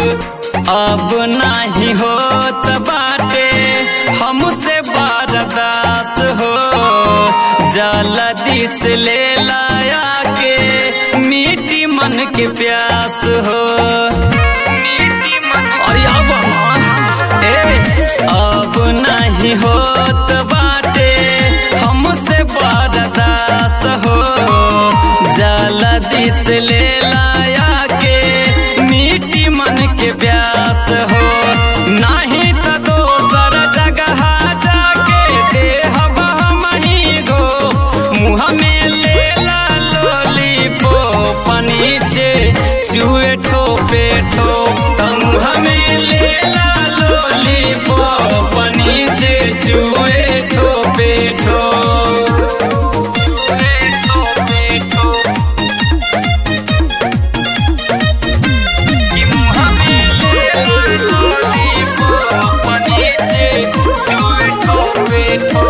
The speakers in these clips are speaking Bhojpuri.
अब नाही होत बाटे हमसे बारदास हो जल्दी से ले लाया के मीठी मन के प्यास हो अरे अब ना, ए, अब नहीं होत बाटे हमसे बारदास हो जल्दी से ले लाया के मीठी मन के प्यास हो नहीं तो दोसर जगह जाके देह मही गो मुँह में ले ला लोली पो पनी से चुए ठोपे ठो मुँह में ले ला लोली पो पनी से चुए ठोपे ठो ठोपे ठो कि मुँह में ले ला लोली पो पनी से चुए ठोपे ठो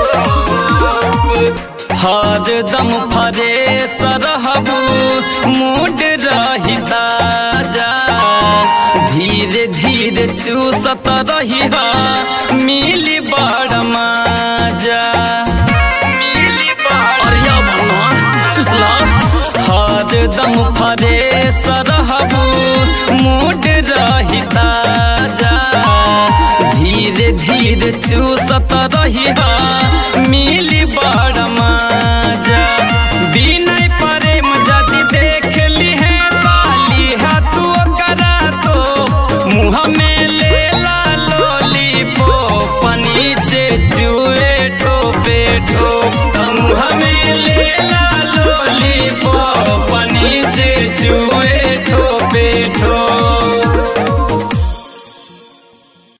हर दम फरे सरहबू मूड रही ताजा धीरे धीरे चूसत रही मिली बड़ माजा अरे अब ना, चूसला हर दम फरे सरहबू मूड रही ताजा धीरे धीरे चूसत रही मिली बड़ माजा बिनय प्रेम जदि देख ली है ताली है तू करा तो मुँह में ले ला लोली पो पनी से चुए ठोपे ठो मुँह में ले ला लोली पो पनी से चुए